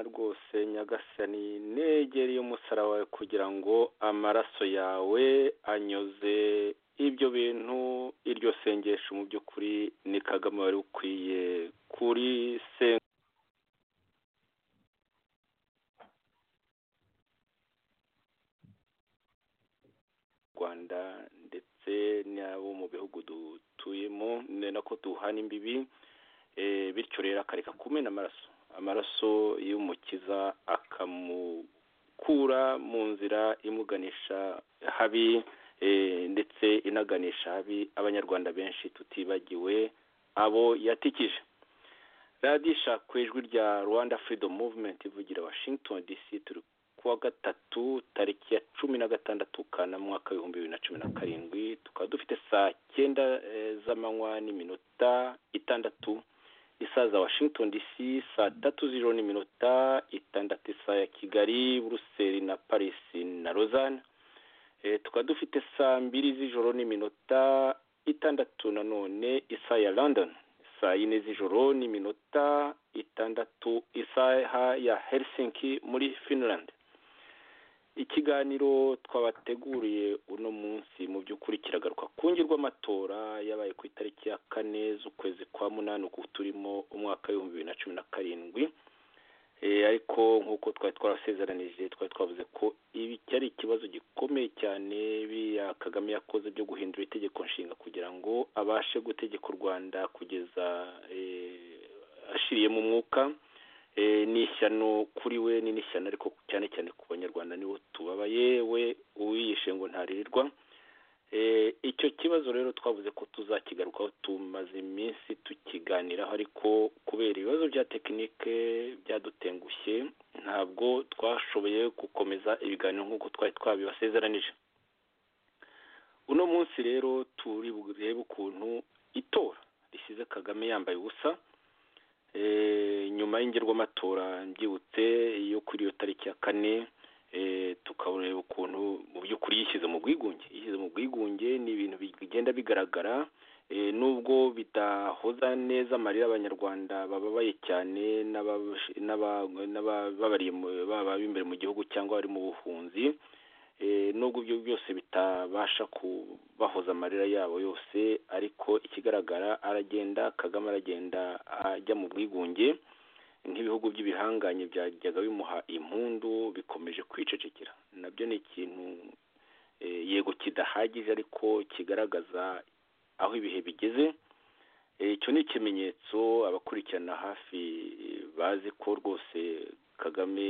rwose nyagasani negere y'umusaraba wawe kugira ngo amaraso yawe anyuze ibyo bintu iryo sengesho mu by'ukuri ni kagame wari ukwiye kuri se rwanda ndetse n'abo mu bihugu dutuyemo ni nako duhana imbibi bityo rero akareka kumena amaraso amaraso y'umukiza akamukura mu nzira imuganisha habi ndetse inaganisha habi abanyarwanda benshi tutibagiwe abo yatikije radisha ku ijwi rya rwanda freedom movement ivugira washington dc turi kuwa gatatu tariki ya cumi na gatandatu kanama mwaka w'ibihumbi bibiri na cumi na karindwi tukaba dufite saa cyenda z'amanywa n'iminota itandatu isaha za washington dc saa tatu z'ijoro n'iminota itandatu isaha ya kigali buruseli na paris na rozane tukaba dufite saa mbiri z'ijoro n'iminota itandatu nanone isaha ya london saa yine z'ijoro n'iminota itandatu isaha ya helsinki muri finland ikiganiro twabateguriye uno munsi mu by'ukuri kiragaruka ku amatora yabaye ku itariki ya kane z'ukwezi kwa munani uku turimo umwaka w'ibihumbi bibiri na cumi na karindwi ariko nk'uko twari twarasezeranije twari twavuze ko ibi cyari ikibazo gikomeye cyane biriya kagame yakoze byo guhindura itegeko nshinga kugira ngo abashe gutegeka u rwanda kugeza ashiriyemo umwuka ni ishyano kuri we ni n'ishyano ariko cyane cyane ku banyarwanda nibo tubabaye we uwiyishe ngo ntaririrwa icyo kibazo rero twavuze ko tuzakigarukaho tumaze iminsi tukiganiraho ariko kubera ibibazo bya tekinike byadutengushye ntabwo twashoboye gukomeza ibiganiro nk'uko twari twabibasezeranije uno munsi rero turi burebe ukuntu itora risize kagame yambaye ubusa nyuma y'ingirwamatora mbyibutse yo kuri iyo tariki ya kane tukareba ukuntu mu by'ukuri yishyize mu bwigunge yishyize mu bwigunge ni ibintu bigenda bigaragara nubwo bidahoza neza amarira abanyarwanda bababaye cyane n'ababa imbere mu gihugu cyangwa bari mu buhunzi nubwo ibyo byose bitabasha kubahoza amarira yabo yose ariko ikigaragara aragenda kagame aragenda ajya mu bwigunge nk'ibihugu by'ibihanganye byajyaga bimuha impundu bikomeje kwicecekera nabyo ni ikintu yego kidahagije ariko kigaragaza aho ibihe bigeze icyo ni ikimenyetso abakurikirana hafi bazi ko rwose kagame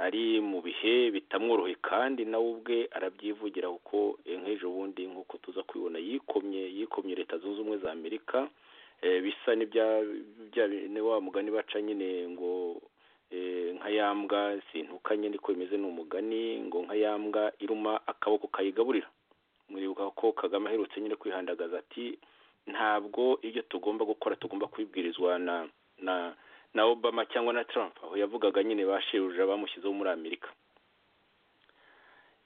ari mu bihe bitamworoheye kandi nawe ubwe arabyivugira kuko nk'ejo bundi nk'uko tuza kubibona yikomye yikomye leta zunze ubumwe za amerika bisa ni wa mugani baca nyine ngo nka yambwa sintukanye niko bimeze ni umugani ngo nka yambwa iruma akaboko kayigaburira muribuka ko kagame aherutse nyine kwihandagaza ati ntabwo ibyo tugomba gukora tugomba kubibwirizwa na na na obama cyangwa na trump aho yavugaga nyine bashiruje abamushyizeho muri amerika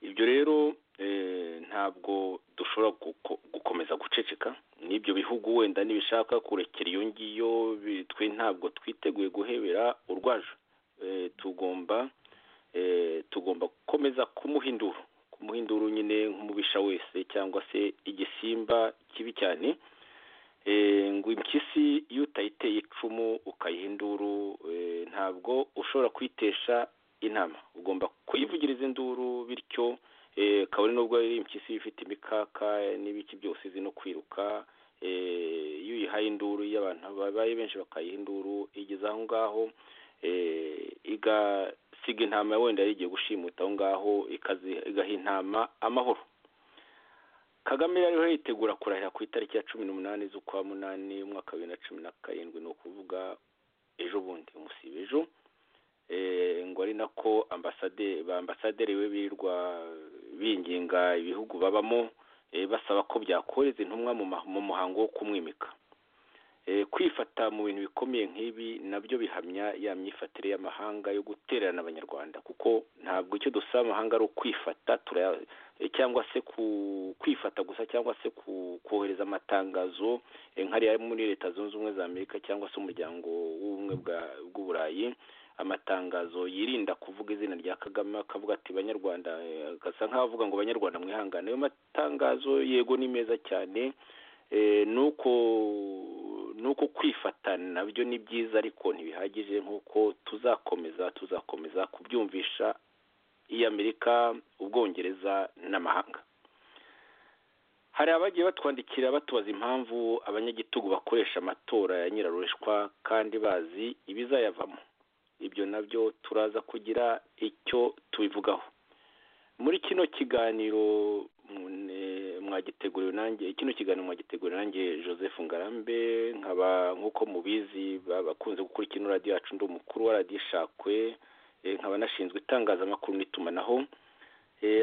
ibyo rero ntabwo dushobora gukomeza guceceka n'ibyo bihugu wenda nibishaka kurekera iyo ngiyo twe ntabwo twiteguye guhebera urwaje tugomba tugomba gukomeza kumuhindura kumuhindura nyine nk'umubisha wese cyangwa se igisimba kibi cyane ngo impyisi iyo utayiteye icumu ukayihinduru ntabwo ushobora kuyitesha inama ugomba kuyivugiriza induru bityo kabone nubwo ari impyisi ifite imikaka n'ibiki byose izi no kwiruka iyo uyihaye induru iyo abantu babaye benshi bakayiha induru igeze aho ngaho igasiga intama wenda yari igiye gushimuta aho ngaho igaha intama amahoro kagame yari yitegura kurahira ku itariki ya cumi n'umunani z'ukwa munani umwaka wa bibiri na cumi na karindwi ni ukuvuga ejo bundi umusiba ejo ngo ari nako ba ambasaderi we birirwa binginga ibihugu babamo basaba ko byakoreza intumwa mu muhango wo kumwimika kwifata mu bintu bikomeye nk'ibi nabyo bihamya ya myifatire y'amahanga yo gutererana abanyarwanda kuko ntabwo icyo dusaba amahanga ari ukwifata cyangwa se kwifata gusa cyangwa se kohereza amatangazo nk'ariya muri leta zunze ubumwe za amerika cyangwa se umuryango w'ubumwe bw'uburayi amatangazo yirinda kuvuga izina rya kagame akavuga ati banyarwanda agasa nk'avuga ngo banyarwanda mwihangane ayo matangazo yego ni meza cyane nuko nuko kwifatana nabyo ni byiza ariko ntibihagije nk'uko tuzakomeza tuzakomeza kubyumvisha iyi amerika ubwongereza n'amahanga hari abagiye batwandikira batubaza impamvu abanyagitugu bakoresha amatora ya nyirarushwa kandi bazi ibizayavamo ibyo nabyo turaza kugira icyo tubivugaho muri kino kiganiro mwagiteguriwe nanjye kino kiganiro mwagiteguriwe nanjye joseph ngarambe nkaba nk'uko mubizi bakunze gukurikira radiyo yacu ndi umukuru wa radiyo ishakwe nkaba nashinzwe itangazamakuru n'itumanaho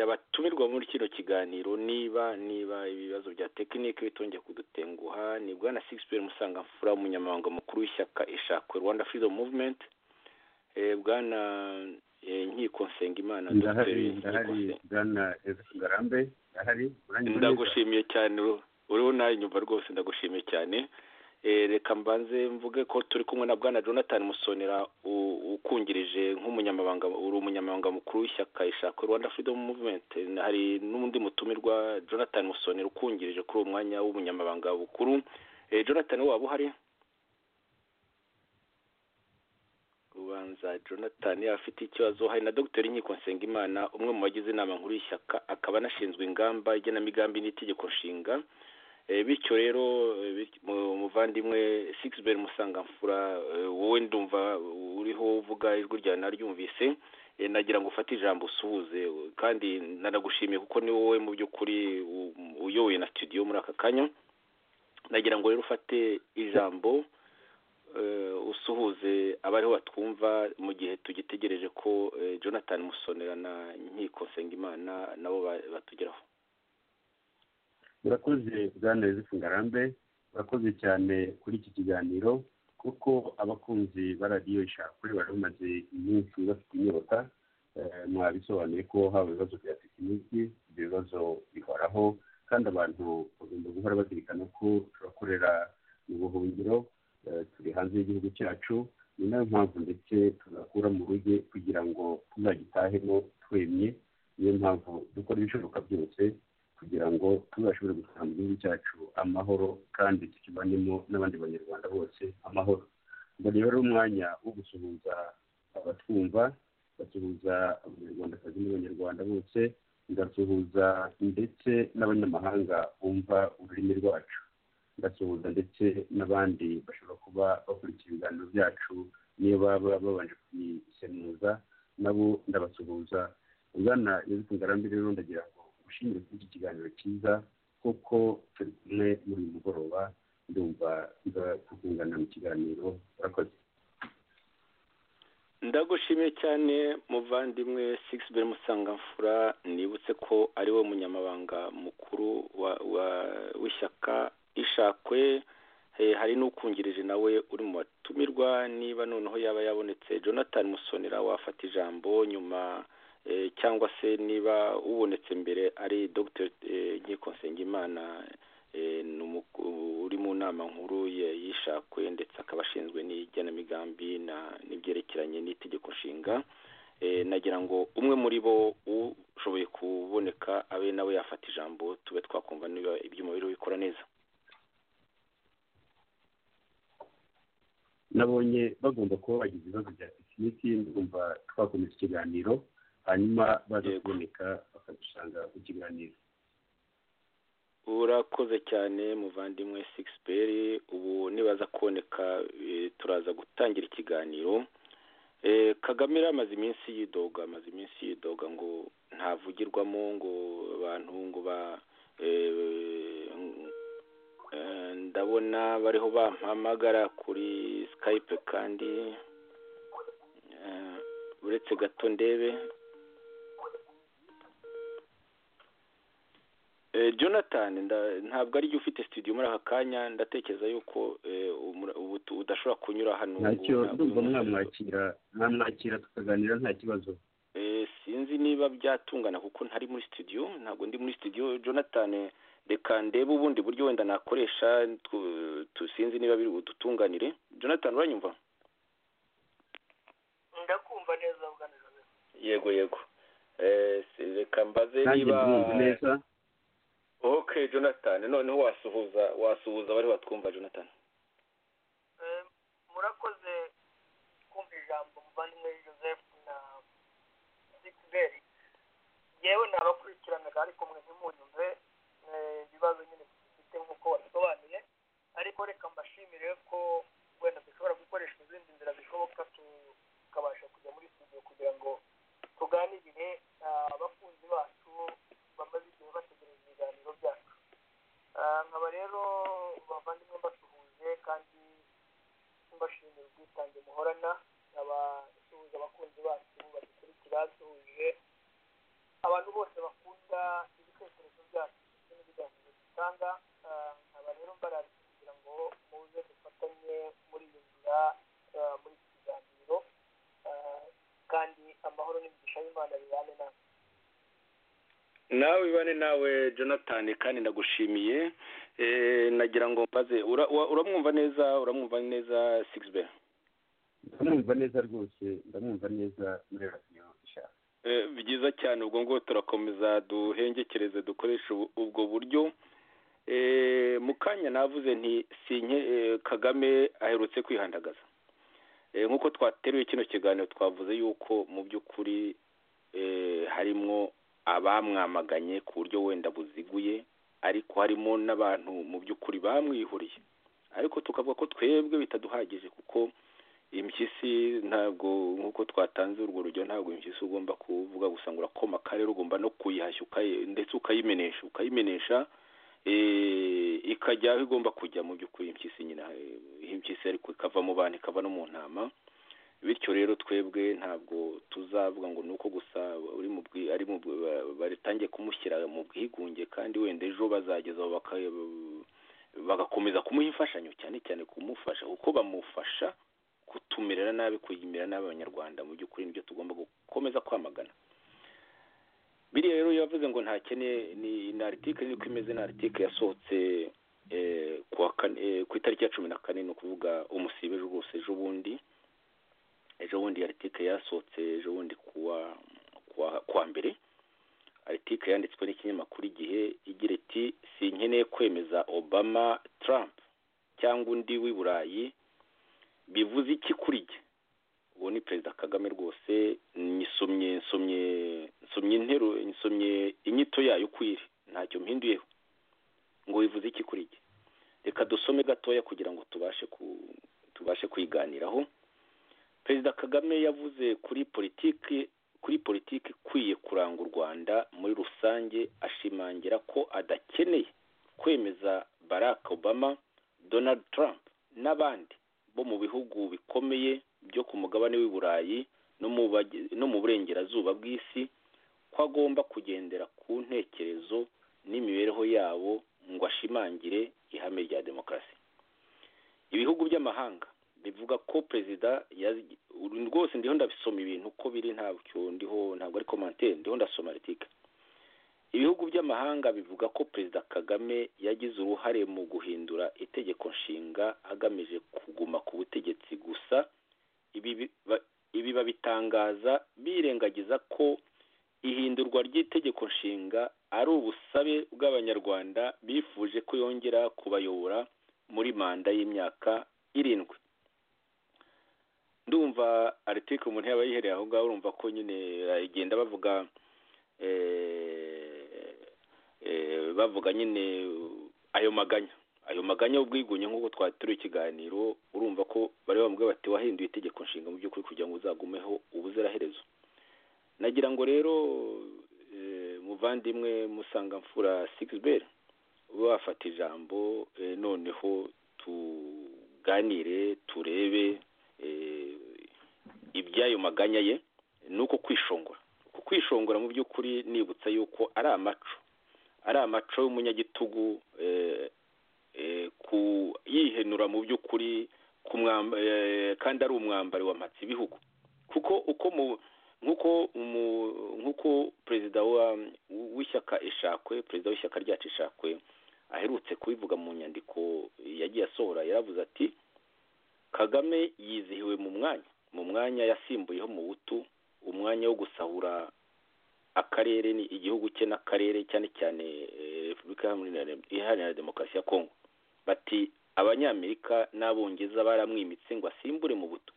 abatumirwa muri kino kiganiro niba niba ibibazo bya tekinike bitongeye kudutenguha ni bwana sigisipe musangamfura umunyamabanga mukuru w'ishyaka ishakwe rwanda freedom movement bwana nkiko nsengimana ndagushimiye cyane uriho ntayinyumva rwose ndagushimiye cyane reka mbanze mvuge ko turi kumwe na bwana jonathan musonera ukungirije nk'umunyamabanga uri umunyamabanga mukuru w'ishyaka ishaka rwanda freedom movement hari n'undi mutumirwa jonathan musonera ukungirije kuri uwo mwanya w'umunyamabanga bukuru jonathan waba uhari ubanza jonathan afite ikibazo hari na dogiteri nkiko nsengimana umwe mu bagize inama nkuru y'ishyaka akaba anashinzwe ingamba igenamigambi n'itegeko nshinga bityo rero umuvandimwe sigisibe musangamfura wowe ndumva uriho uvuga ijwi rya naryumvise nagira ngo ufate ijambo usuhuze kandi nanagushimiye kuko ni wowe mu by'ukuri uyoboye na studio muri aka kanya nagira ngo rero ufate ijambo usuhuze abariho batwumva mu gihe tugitegereje ko jonathan musonera na nkiko nsengimana nabo batugeraho urakoze bwana yosefu ngarambe urakoze cyane kuri iki kiganiro kuko abakunzi ba radiyo ishakwe bari bamaze iminsi bafite inyota mwabisobanuye ko haba ibibazo bya tekiniki ibyo bibazo bihoraho kandi abantu bagomba guhora bazirikana ko turakorera mu buhungiro turi hanze y'igihugu cyacu ni nayo mpamvu ndetse tuzakura mu ruge kugira ngo tuzagitahemo twemye niyo mpamvu dukora ibishoboka byose kugira ngo tuzashobore gutanga mu gihugu cyacu amahoro kandi tukibanemo n'abandi banyarwanda bose amahoro ubwo rero ari umwanya wo gusuhuza abatwumva basuhuza abanyarwandakazi n'abanyarwanda bose ngasuhuza ndetse n'abanyamahanga bumva ururimi rwacu ndasuhuza ndetse n'abandi bashobora kuba bakurikira ibiganiro byacu niyo baba babanje kubisemuza nabo ndabasuhuza ugana yosefu ngarambe rero ndagira ngo ushimire kuri iki kiganiro cyiza kuko turi kumwe muri uyu mugoroba ndumva kukungana mu kiganiro urakoze ndagushimiye cyane muvandimwe sigisibe musangamfura nibutse ko ari we munyamabanga mukuru w'ishyaka ishakwe hari n'ukungirije nawe uri mu batumirwa niba noneho yaba yabonetse jonathan musonera wafata ijambo nyuma cyangwa se niba ubonetse mbere ari dr nkiko nsengimana uri mu nama nkuru y'ishakwe ndetse akaba ashinzwe n'igenamigambi n'ibyerekeranye n'itegeko nshinga nagira ngo umwe muri bo ushoboye kuboneka abe nawe yafata ijambo tube twakumva niba iby'umubiri bikora neza nabonye bagomba kuba bagize ibibazo bya tekiniki ndumva twakomeza ikiganiro hanyuma baza kuboneka bakadusanga ku kiganiro urakoze cyane muvandimwe sigisipe ubu nibaza kuboneka turaza gutangira ikiganiro kagame yari amaze iminsi yidoga amaze iminsi yidoga ngo ntavugirwamo ngo abantu ngo ba ndabona bariho bampamagara kuri skype kandi uretse gato ndebe jonathan ntabwo ariyo ufite studio muri aka kanya ndatekereza yuko udashobora kunyura hano ntacyo ndumva mwamwakira mwamwakira tukaganira nta kibazo sinzi niba byatungana kuko ntari muri studio ntabwo ndi muri studio jonathan reka ndebe ubundi buryo wenda nakoresha sinzi niba biri budutunganire jonathan uranyumva ndakumva neza yego yego reka mbaze niba neza ok jonathan noneho wasuhuza wasuhuza abari batwumva jonathan murakoze kumva ijambo muvandimwe joseph na zikiberi yewe nabakurikiranaga ariko mwe ntimunyumve ibibazo nyine dufite nk'uko babisobanuye ariko reka mbashimire ko wenda dushobora gukoresha izindi nzira zishoboka tukabasha kujya muri studio kugira ngo tuganirire abakunzi bacu bamaze igihe bategereje ibiganiro byacu nkaba rero bavandimwe mbasuhuje kandi mbashimira ubwitange muhorana nkaba nsuhuza abakunzi bacu badukurikira nsuhuje abantu bose bakunda ibitekerezo byacu ndetse n'ibiganiro dutanga nkaba rero mbarariye kugira ngo muze dufatanye muri iyo nzira muri iki kiganiro kandi amahoro n'imigisha y'imana bibane natwe nawe bane nawe jonathan kandi ndagushimiye nagira ngo mbaze uramwumva neza uramwumva neza sigisibe ndamwumva neza rwose ndamwumva neza muri radiyo ishaka byiza cyane ubwo ngo turakomeza duhengekereze dukoreshe ubwo buryo mu kanya navuze nti sinye kagame aherutse kwihandagaza nk'uko twateruye kino kiganiro twavuze yuko mu by'ukuri harimo abamwamaganye ku buryo wenda buziguye ariko harimo n'abantu mu by'ukuri bamwihuriye ariko tukavuga ko twebwe bitaduhagije kuko impyisi ntabwo nk'uko twatanze urwo rugero ntabwo impyisi ugomba kuvuga gusa ngo urakoma akarere ugomba no kuyihashya ndetse ukayimenesha ukayimenesha ikajya aho igomba kujya mu by'ukuri impyisi nyine impyisi ariko ikava mu bantu ikava no mu ntama bityo rero twebwe ntabwo tuzavuga ngo ni uko gusa ari baritangiye kumushyira mu bwigunge kandi wenda ejo bazageza bagakomeza kumuha imfashanyo cyane cyane kumufasha kuko bamufasha kutumerera nabi kuyimera nabi abanyarwanda mu by'ukuri nibyo tugomba gukomeza kwamagana biriya rero yavuze ngo ntakene ni aritike niko imeze ni aritike yasohotse ku itariki ya cumi na kane ni ukuvuga umusibe rwose ejo bundi ejo bundi aritike yasohotse ejo bundi kuwa mbere aritike yanditswe n'ikinyamakuru igihe igira iti sinkeneye kwemeza obama Trump cyangwa undi w'i burayi bivuze iki kuri jye uwo ni perezida kagame rwose nyisomye nsomye nsomye intero nsomye inyito yayo uko iri ntacyo mpinduyeho ngo bivuze iki kuri jye reka dusome gatoya kugira ngo tubashe tubashe kuyiganiraho perezida kagame yavuze kuri politiki kuri politiki ikwiye kuranga u rwanda muri rusange ashimangira ko adakeneye kwemeza barack obama donald trump n'abandi bo mu bihugu bikomeye byo ku mugabane w'i burayi no mu burengerazuba bw'isi ko agomba kugendera ku ntekerezo n'imibereho yabo ngo ashimangire ihame rya demokarasi ibihugu by'amahanga bivuga ko perezida rwose ndiho ndabisoma ibintu uko biri ntabwo ndiho ntabwo ari komantere ndiho ndasoma ritika ibihugu by'amahanga bivuga ko perezida kagame yagize uruhare mu guhindura itegeko nshinga agamije kuguma ku butegetsi gusa ibi babitangaza birengagiza ko ihindurwa ry'itegeko nshinga ari ubusabe bw'abanyarwanda bifuje ko yongera kubayobora muri manda y'imyaka irindwi ndumva aritike umuntu yaba yihereye aho ngaho urumva ko nyine igenda bavuga bavuga nyine ayo maganya ayo maganya y'ubwigunge nk'uko twateruye ikiganiro urumva ko bari bamubwira bati wahinduye itegeko nshinga mu by'ukuri kugira ngo uzagumeho ubuziraherezo nagira ngo rero muvandimwe musangamfura sigisi ube wafata ijambo noneho tuganire turebe iby'ayo maganya ye ni uko kwishongora kwishongora mu by'ukuri nibutsa yuko ari amaco ari amaco y'umunyagitugu yihenura mu by'ukuri kandi ari umwambari wa matsi ibihugu kuko uko mu nk'uko nk'uko perezida w'ishyaka ishakwe perezida w'ishyaka ryacu ishakwe aherutse kubivuga mu nyandiko yagiye asohora yaravuze ati kagame yizihiwe mu mwanya mu mwanya yasimbuyeho mu butu umwanya wo gusahura akarere ni igihugu cye n'akarere cyane cyane repubulika iharanira demokarasi ya kongo bati abanyamerika n'abongereza baramwimitse ngo asimbure mu butu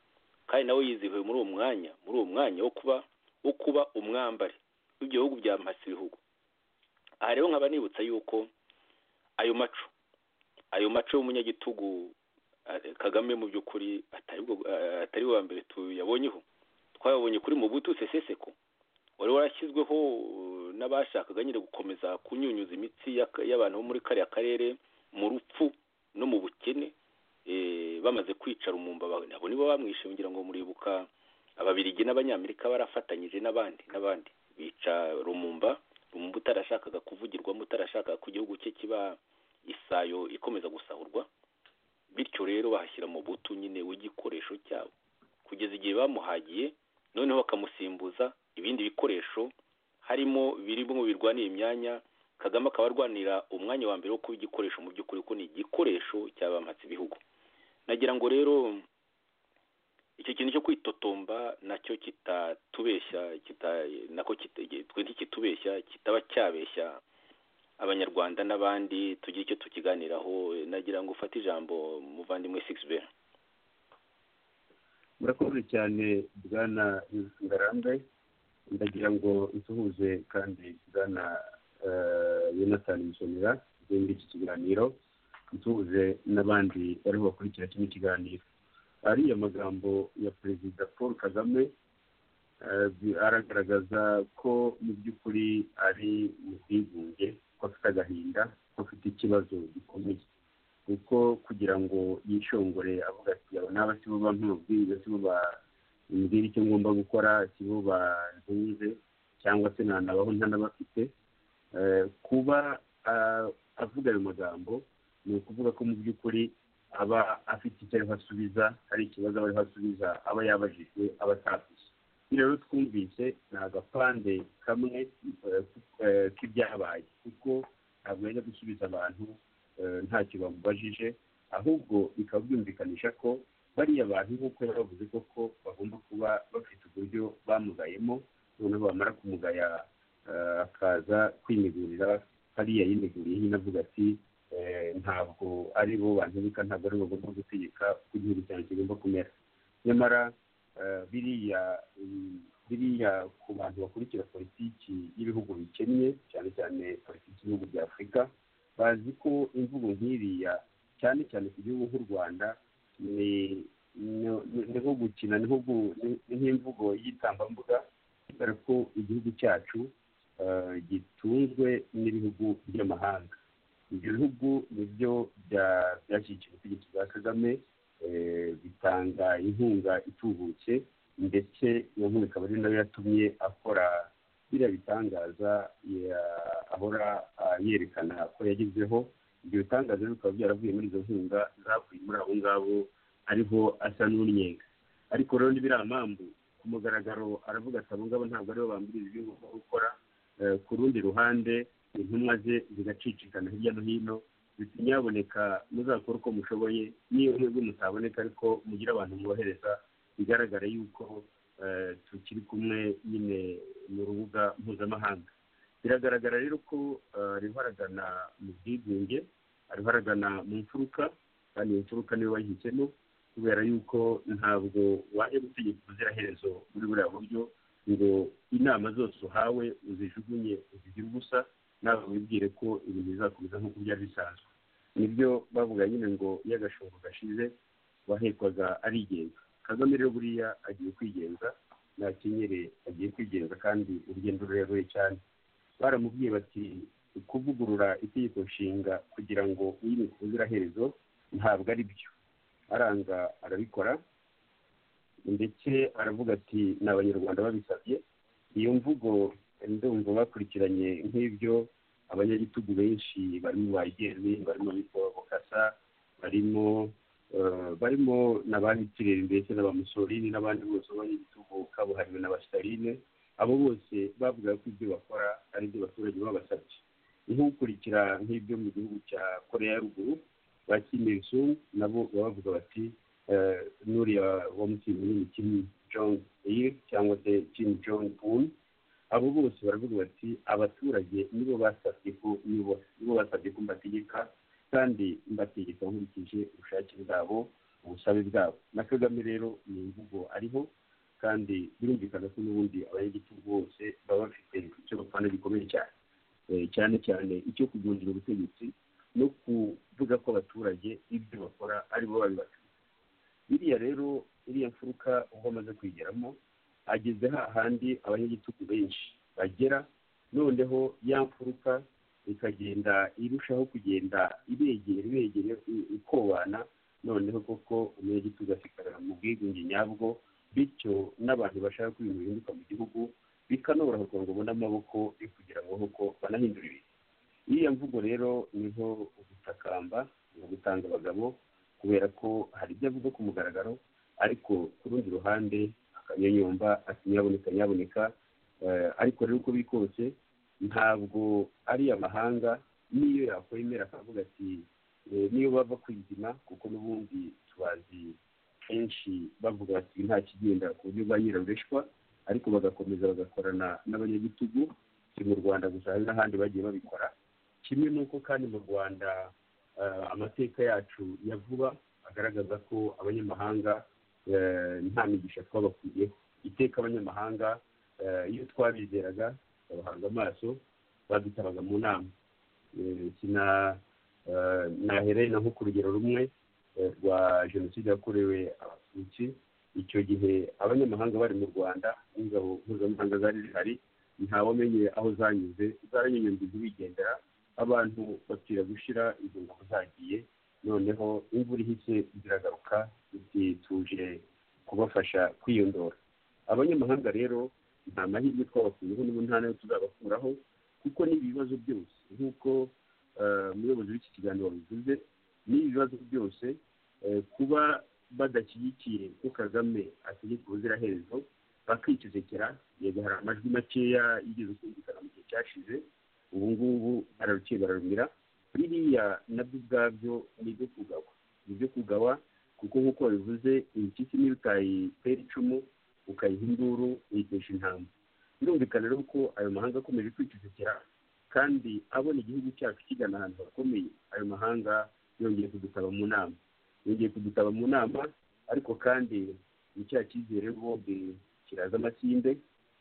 kandi nawe yizihiwe muri uwo mwanya muri uwo mwanya wo kuba wo kuba umwambari w'ibyo bihugu bya masi ibihugu aha rero nkaba nibutsa yuko ayo maco ayo maco y'umunyagitugu kagame mu by'ukuri atari uwa mbere tuyabonyeho twayabonye kuri mu butu seseseko wari warashyizweho n'abashakaga nyine gukomeza kunyunyuza imitsi y'abantu bo muri kariya karere mu rupfu no mu bukene bamaze kwicara umumba nabo nibo bamwishe ngira ngo muribuka ababirigi n'abanyamerika barafatanyije n'abandi n'abandi bica rumumba rumumba utarashakaga kuvugirwamo utarashakaga ko igihugu cye kiba isayo ikomeza gusahurwa bityo rero bahashyira mu butu nyine w'igikoresho cyabo kugeza igihe bamuhagiye noneho bakamusimbuza ibindi bikoresho harimo birimo birwanira imyanya kagame akaba arwanira umwanya wa mbere wo kuba igikoresho mu by'ukuri ko ni igikoresho cy'abamatsi ibihugu nagira ngo rero icyo kintu cyo kwitotomba nacyo kitatubeshya nako twe ntikitubeshya kitaba cyabeshya abanyarwanda n'abandi tugire icyo tukiganiraho nagira ngo ufate ijambo muvandimwe sigisi be murakoze cyane bwana ngarambe ndagira ngo nsuhuze kandi bwana yonatani musomera muri iki kiganiro duhuje n'abandi barimo bakurikira kino kiganiro ariya magambo ya perezida paul kagame aragaragaza ko mu by'ukuri ari mu bwigunge ko afite agahinda ko afite ikibazo gikomeye kuko kugira ngo yishongore avuga ati aba naba si bo bampamubwira si bo bambwira icyo ngomba gukora si bo bantunze cyangwa se ntanabaho ntanabafite kuba avuga ayo magambo ni ukuvuga ko mu by'ukuri aba afite icyo ariho asubiza hari ikibazo aba ariho asubiza aba yabajijwe aba atavuze rero twumvise ni agapande kamwe k'ibyabaye kuko ntabwo yajya gusubiza abantu ntacyo bamubajije ahubwo bikaba byumvikanisha ko bariya bantu nk'uko yabavuze koko bagomba kuba bafite uburyo bamugayemo noneho bamara kumugaya akaza kwimigurira hariya yimiguriye nyine avuga ati ntabwo ari bo bantegeka ntabwo ari bo bagomba gutegeka uko igihugu cyawe kigomba kumera nyamara biriya biriya ku bantu bakurikira politiki y'ibihugu bikennye cyane cyane politiki y'ibihugu bya afurika bazi ko imvugo nk'iriya cyane cyane ku gihugu nk'u rwanda ni nko gukina ni nk'imvugo y'igitambambuga kubera ko igihugu cyacu gitunzwe n'ibihugu by'amahanga ibyo bihugu nibyo byashyigikiye ubutegetsi bwa kagame bitanga inkunga itubutse ndetse iyo nkunga ikaba ari nayo yatumye akora biriya bitangaza ahora yerekana ko yagezeho ibyo bitangaza bikaba byaravuye muri izo nkunga zavuye muri abo ngabo ariho asa n'unyenga ariko rero n'ibiriya mpamvu ku mugaragaro aravuga ati abo ngabo ntabwo aribo bambwiriza ibyo ngomba gukora ku rundi ruhande intumwa ze zigacicikana hirya no hino nyaboneka muzakora uko mushoboye niyo mwebwe mutaboneka ariko mugire abantu mwohereza bigaragara yuko tukiri kumwe nyine mu rubuga mpuzamahanga biragaragara rero ko ariho aragana mu bwigunge ariho aragana mu mfuruka kandi iyo mfuruka niyo wayihisemo kubera yuko ntabwo wajya gutegeka ubuziraherezo muri buriya buryo ngo inama zose uhawe uzijugunye uzigire ubusa nawe wibwire ko ibintu bizakomeza nk'uko byari bisanzwe nibyo bavuga nyine ngo iyo agashungo gashize wahekwaga arigenza kagame rero buriya agiye kwigenza ntakenyere agiye kwigenza kandi urugendo rurerure cyane baramubwiye bati kuvugurura itegeko nshinga kugira ngo uyimike ubuziraherezo ntabwo ari byo aranga arabikora ndetse aravuga ati ni abanyarwanda babisabye iyo mvugo ndumva bakurikiranye nk'ibyo abanyagitugu benshi barimo ba igeni barimo bitwa bukasa barimo barimo n'abahitiriye ndetse n'abamusolini n'abandi bose b'abanyagitugu kabuhariwe na basitarine abo bose bavuga ko ibyo bakora ari ibyo abaturage babasabye nk'ukurikira nk'ibyo mu gihugu cya korea ya ruguru ba kimesu nabo bavuga bati nuriya wamukinnyi Kim Jong Il cyangwa se Kim Jong Un abo bose baravuga bati abaturage nibo basabye ko nibo basabye ko mbategeka kandi mbategeka nkurikije ubushake bwabo ubusabe bwabo na kagame rero ni imvugo ariho kandi birumvikana ko n'ubundi abanyagitugu bose baba bafite icyo bapfana gikomeye cyane cyane cyane icyo kugundira ubutegetsi no kuvuga ko abaturage ibyo bakora aribo babibatse biriya rero iriya mfuruka ubwo amaze kwigeramo ageze hahandi abanyagitugu benshi bagera noneho ya mfuruka ikagenda irushaho kugenda ibegera ibegera ikobana noneho koko umunyagitugu asigarara mu bwigunge nyabwo bityo n'abantu bashaka ko ibintu bihinduka mu gihugu bikanoroha kugira ngo ubone amaboko yo kugira ngo koko banahindure ibintu iriya mvugo rero niho ugutakamba ni ugutanga abagabo kubera ko hari ibyo avuga ku mugaragaro ariko ku rundi ruhande akanyonyomba ati nyaboneka nyaboneka ariko rero uko biri kose ntabwo ari amahanga n'iyo yakwemera akavuga ati niyo bava kwizima kuko n'ubundi tubazi kenshi bavuga bati nta kigenda ku buryo bwa nyirarureshwa ariko bagakomeza bagakorana n'abanyagitugu si mu rwanda gusa hari n'ahandi bagiye babikora kimwe n'uko kandi mu rwanda amateka yacu ya vuba agaragaza ko abanyamahanga nta migisha twabakwiyeho iteka abanyamahanga iyo twabizeraga babahanga amaso badutabaga mu nama nahereye na nko ku rugero rumwe rwa jenoside yakorewe abatutsi icyo gihe abanyamahanga bari mu rwanda n'ingabo mpuzamahanga zari zihari ntawamenye aho zanyuze zaranyunyuze bigendera abantu bapfira gushyira izo ngabo zagiye noneho imvura ihise ziragaruka tuje kubafasha kwiyondora abanyamahanga rero nta mahirwe twabakuyeho n'ubu nta nayo tuzabakuraho kuko ni ibibazo byose nk'uko umuyobozi w'iki kiganiro wabivuze ni ibibazo byose kuba badashyigikiye ko kagame ategeka ubuziraherezo bakicecekera yego hari amajwi makeya yigeze kumvikana mu gihe cyashize ubu ngubu bararuciye bararumira biriya nabyo ubwabyo ni ibyo kugawa ni ibyo kugawa kuko nk'uko babivuze impyisi niyo utayitera icumu ukayiha induru uyitesha intama birumvikana rero ko ayo mahanga akomeje kwicecekera kandi abona igihugu cyacu kigana ahantu hakomeye ayo mahanga yongeye kudutaba mu nama yongeye kudutaba mu nama ariko kandi ni cya cyizere bombi kiraza amasinde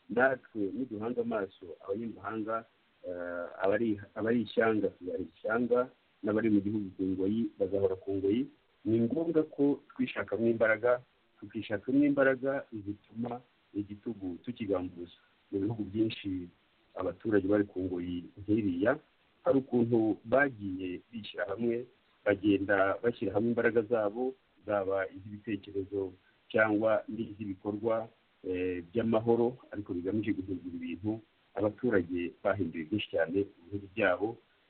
natwe niduhanga amaso abanyamahanga abari ishyanga tuzahera ishyanga n'abari mu gihugu ku ngoyi bazahora ku ngoyi ni ngombwa ko twishakamo imbaraga tukishakamo imbaraga zituma igitugu tukigambuza mu bihugu byinshi abaturage bari ku ngoyi nk'iriya hari ukuntu bagiye bishyira hamwe bagenda bashyira hamwe imbaraga zabo zaba iz'ibitekerezo cyangwa n'iz'ibikorwa by'amahoro ariko bigamije guhindura ibintu abaturage bahinduye byinshi cyane ibihugu byabo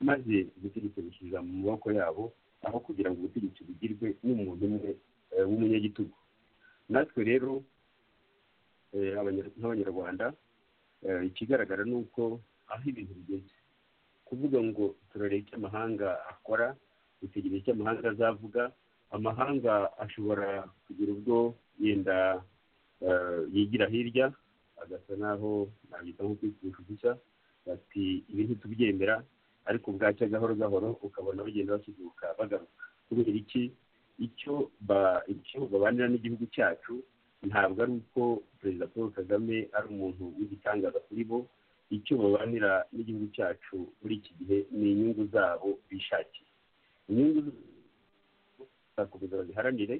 maze ubutegetsi bushyirira mu maboko yabo aho kugira ngo ubutegetsi bugirwe n'umuntu umwe w'umunyagitugu natwe rero nk'abanyarwanda ikigaragara ni uko aho ibintu bigeze kuvuga ngo turareba icyo amahanga akora dutegereje icyo amahanga azavuga amahanga ashobora kugira ubwo yenda yigira hirya agasa naho ntabwo nko kwikwisha ubusa bati ibi ntitubyemera ariko bwacya gahoro gahoro ukabona bagenda bakiduka bagaruka kubera iki icyo babanira n'igihugu cyacu ntabwo ari uko perezida paul kagame ari umuntu w'igitangaza kuri bo icyo babanira n'igihugu cyacu muri iki gihe ni inyungu zabo bishakiye inyungu zakomeza baziharanire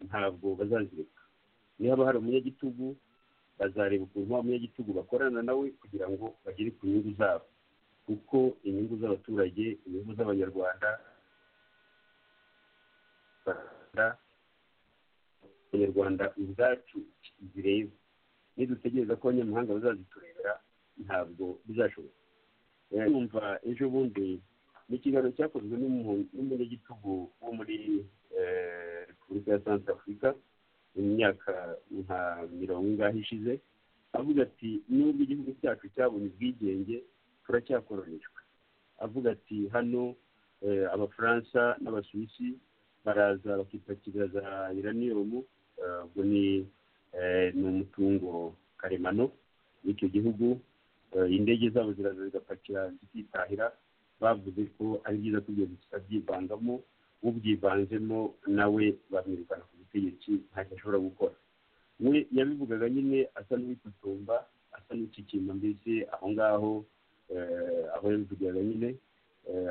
ntabwo bazazireka niba hari umunyagitugu bazareba ukuntu wa munyagitugu bakorana nawe kugira ngo bagere ku nyungu zabo kuko inyungu z'abaturage inyungu z'abanyarwanda abanyarwanda ubwacu zireba nidutegereza ko abanyamahanga bazaziturera ntabwo bizashoboka yumva ejo bundi ni ikiganiro cyakozwe n'umunyagitugu wo muri repubulika ya santa afurika mu myaka nka mirongo ingahe ishize avuga ati nubwo igihugu cyacu cyabonye ubwigenge turacyakoronishwa avuga ati hano abafaransa n'abasuwisi baraza bakipakira za iraniyomu ubwo ni umutungo karemano w'icyo gihugu indege zabo ziraza zigapakira zikitahira bavuze ko ari byiza ko ibyo bitabyivangamo ubyivanzemo nawe bamwirukana ku butegetsi ntacyo ashobora gukora we yabivugaga nyine asa n'uwitotomba asa n'ukikimba mbese aho ngaho aho yabivugaga nyine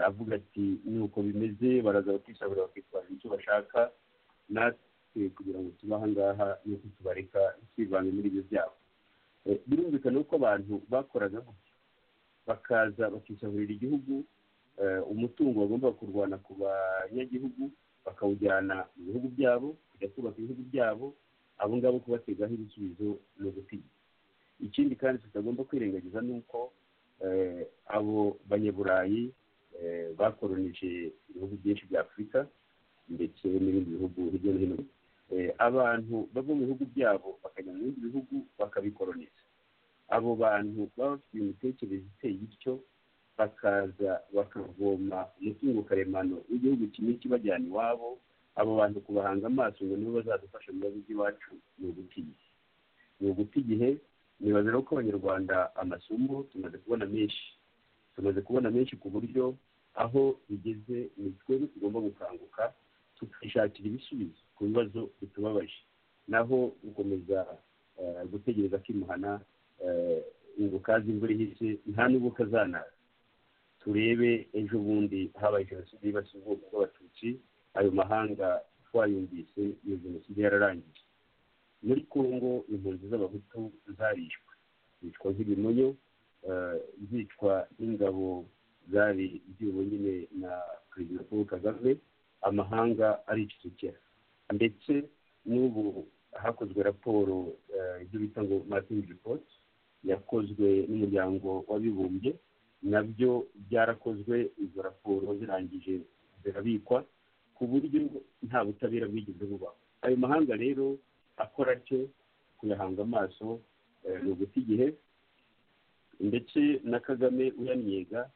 avuga ati nuko bimeze baraza bakisabura bakitwara icyo bashaka natwe kugira ngo tube aha ngaha nuko tubareka twivange muri ibyo byabo birumvikana ko abantu bakoraga gutya bakaza bakisahurira igihugu umutungo bagomba kurwana ku banyagihugu bakawujyana mu bihugu byabo kujya kubaka ibihugu byabo abo ngabo kubategaho ibisubizo ni ugutinya ikindi kandi tutagomba kwirengagiza ni uko abo banyaburayi bakoronije ibihugu byinshi bya afurika ndetse n'ibindi bihugu hirya no hino abantu bava mu bihugu byabo bakajya mu bindi bihugu bakabikoroniza abo bantu baba bafite imitekerereze iteye ityo bakaza bakavoma umutungo karemano w'igihugu kimwe kibajyana iwabo abo bantu kubahanga amaso ngo nibo bazadufasha mu bibazo by'iwacu ni uguta igihe ni uguta igihe nibaza rero ko abanyarwanda amasomo tumaze kubona menshi tumaze kubona menshi ku buryo aho bigeze ni twebwe tugomba gukanguka tukishakira ibisubizo ku bibazo bitubabaje naho gukomeza gutegereza akimuhana ngo kazi imvura ihise nta n'ubwo kazanaza turebe ejo bundi habaye jenoside yibasiye ubwoko bw'abatutsi ayo mahanga twayumvise iyo jenoside yararangiye muri congo impunzi z'abahutu zarishwe zicwa nk'ibimonyo zicwa n'ingabo zari ziyobowe nyine na perezida paul kagame amahanga aricecekera ndetse n'ubu hakozwe raporo ibyo bita ngo matingi ripoti yakozwe n'umuryango w'abibumbye nabyo byarakozwe izo raporo zirangije zirabikwa ku buryo nta butabera bwigeze bubaho ayo mahanga rero akora atyo kuyahanga amaso ni uguta igihe ndetse na kagame uyannyega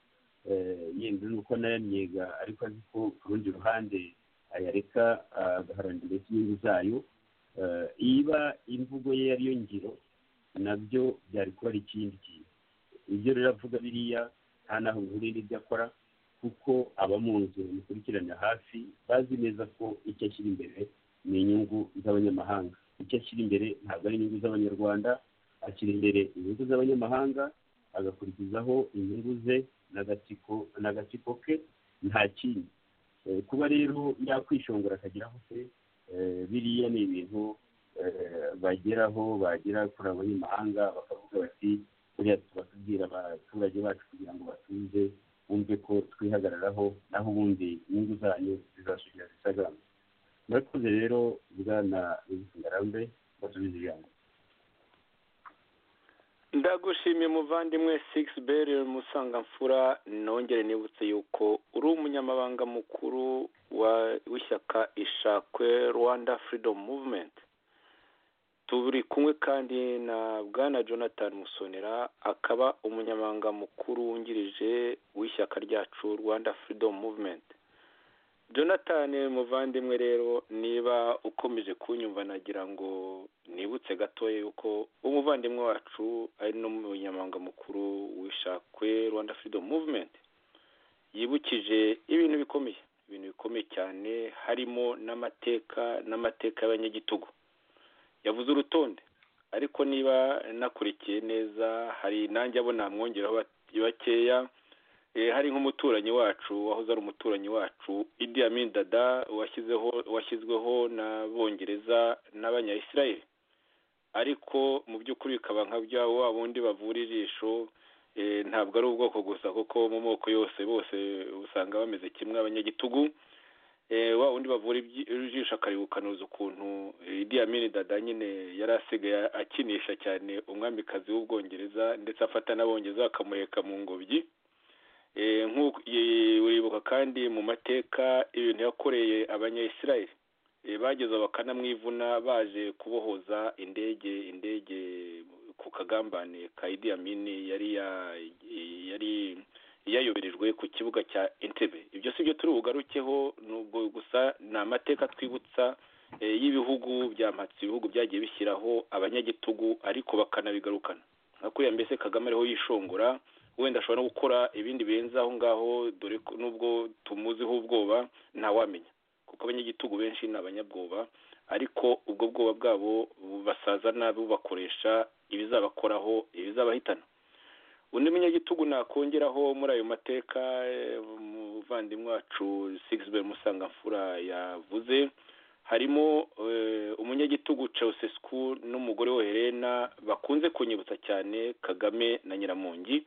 yenda nuko nayannyega ariko azi ko ku rundi ruhande ayareka agaharanira inyungu zayo iba imvugo ye yariyo ngiro nabyo byari kuba ari ikindi kintu ibyo rero avuga biriya nta n'aho bihuriye n'ibyo akora kuko aba mu nzu bikurikirana hafi bazi neza ko icyo ashyira imbere ni inyungu z'abanyamahanga icyo ashyira imbere ntabwo ari inyungu z'abanyarwanda ashyira imbere inyungu z'abanyamahanga agakurikizaho inyungu ze n'agatsiko ke nta kindi kuba rero yakwishongora akageraho se biriya ni ibintu bageraho bagera kuri abanyamahanga bakavuga bati buriya tubabwira abaturage bacu kugira ngo batuze bumve ko twihagararaho naho ubundi inyungu zanyu zizasubira zisagamba murakoze rero bwana ngarambe basubiza ijambo ndagushimiye muvandimwe sigisi beri musangamfura nongere nibutse yuko uri umunyamabanga mukuru w'ishyaka ishakwe rwanda furidomu muvumenti turi kumwe kandi na bwana jonathan musonera akaba umunyamabanga mukuru wungirije w'ishyaka ryacu rwanda furidomu muvumenti jonathan muvandimwe rero niba ukomeje kunyumva nagira ngo nibutse gatoya yuko umuvandimwe wacu ari n'umunyamabanga mukuru w'ishakwe rwanda firidomu muvumenti yibukije ibintu bikomeye ibintu bikomeye cyane harimo n'amateka n'amateka y'abanyagitugu yavuze urutonde ariko niba nakurikiye neza hari nanjye abo namwongeraho bakeya hari nk'umuturanyi wacu wahoze ari umuturanyi wacu Idi Amin dada washyizeho washyizweho n'abongereza n'abanyayisirayeli ariko mu by'ukuri bikaba nka bya wa bundi bavura ijisho ntabwo ari ubwoko gusa kuko mu moko yose bose usanga bameze kimwe abanyagitugu wa undi bavura ijisho akarigukanuza ukuntu Idi Amin dada nyine yari asigaye akinisha cyane umwamikazi w'ubwongereza ndetse afata n'abongereza bakamuheka mu ngobyi nk'uko uribuka kandi mu mateka ibintu yakoreye abanyayisirayeli bageze bakanamwivuna baje kubohoza indege indege ku kagambane ka idi amini yari yari yayoberejwe ku kibuga cya entebe ibyo si byo turi bugarukeho nubwo gusa ni amateka twibutsa y'ibihugu byamhatse ibihugu byagiye bishyiraho abanyagitugu ariko bakanabigarukana nka kuriya mbese kagame ariho yishongora wenda ashobora no gukora ibindi birenze aho ngaho dore ko nubwo tumuziho ubwoba ntawamenya kuko abanyagitugu benshi ni abanyabwoba ariko ubwo bwoba bwabo basaza nabi bubakoresha ibizabakoraho ibizabahitana undi munyagitugu nakongeraho muri ayo mateka umuvandimwe wacu sigisibe musangamfura yavuze harimo umunyagitugu cewusesiku n'umugore we Helena bakunze kunyibutsa cyane kagame na nyiramongi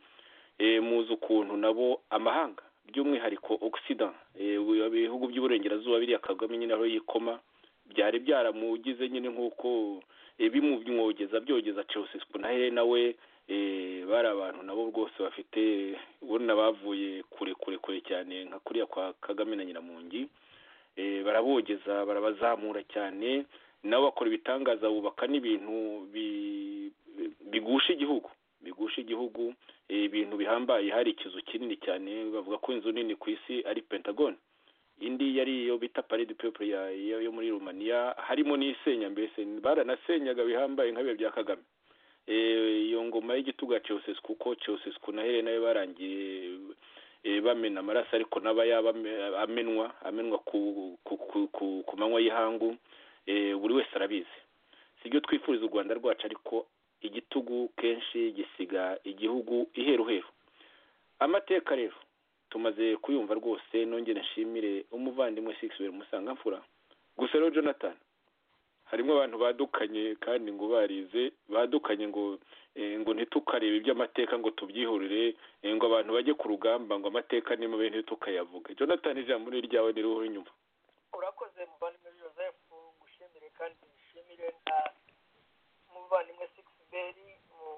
muzi ukuntu nabo amahanga by'umwihariko ogisida ibihugu by'uburengerazuba biriya kagame nyine aho yikoma byari byaramugize nyine nk'uko bimwogeza byogeza cewusesiku na Helena we bari abantu nabo rwose bafite ubona bavuye kure kure kure cyane nka kuriya kwa kagame na nyiramongi barabogeza barabazamura cyane nabo bakora ibitangaza bubaka n'ibintu bigusha igihugu bigusha igihugu ibintu bihambaye hari ikizu kinini cyane bavuga ko inzu nini ku isi ari pentagon indi yari iyo bita parade pepe yo muri rumaniya harimo n'isenya mbese baranasenyaga bihambaye nk'abiya bya kagame iyo ngoma y'igitugu ya cewusesi kuko cewusesi na Helena we barangiye bamena amaraso ariko n'aba yaba amenwa amenwa ku manywa y'ihangu buri wese arabizi si ibyo twifuriza u rwanda rwacu ariko igitugu kenshi gisiga igihugu iheruheru amateka rero tumaze kuyumva rwose nongere nshimire umuvandimwe sikisi musangamfura gusa rero jonathan harimo abantu badukanye kandi ngo barize badukanye ngo ngo ntitukarebe iby'amateka ngo tubyihurire ngo abantu bajye ku rugamba ngo amateka ni mabi ntitukayavuge jonathan ijambo ni iryawe ni riho inyuma urakoze muvandimwe joseph ngushimire kandi nshimire na muvandimwe sikisiberi mu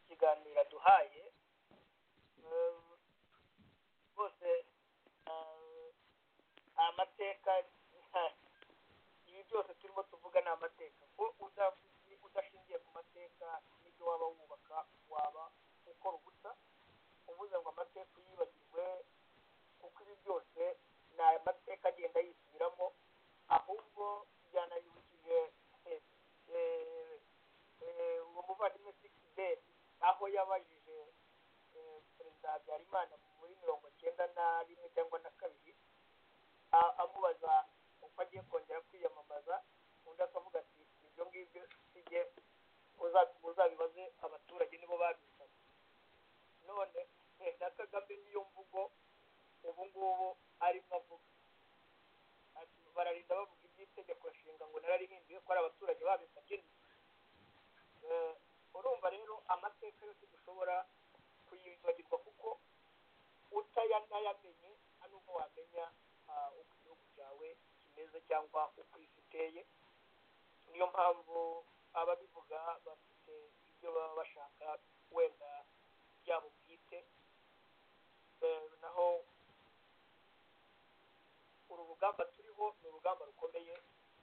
kiganiro aduhaye rwose amateka byose turimo tuvuga ni amateka ko udashingiye ku mateka n'ibyo waba wubaka waba ukora ubusa uvuze ngo amateka yibagirwe kuko ibi byose ni amateka agenda yisubiramo ahubwo byanayibukije uwo muvandimwe sikideri aho yabajije perezida habyarimana muri mirongo icyenda na rimwe cyangwa na kabiri amubaza uko agiye kongera kwiyamamaza undi akavuga ati ibyo ngibyo sijye muzabibaze abaturage nibo babisabye none na kagame niyo mvugo ubu ngubu arimo avuga ati bararinda bavuga iby'itegeko nshinga ngo nararihinduye ko ari abaturage babisabye urumva rero amateka yose dushobora kuyibagirwa kuko utayanayamenye hano uko wamenya uko igihugu cyawe kimeze cyangwa uko isi iteye niyo mpamvu ababivuga bafite ibyo baba bashaka wenda byabo bwite naho uru rugamba turiho ni urugamba rukomeye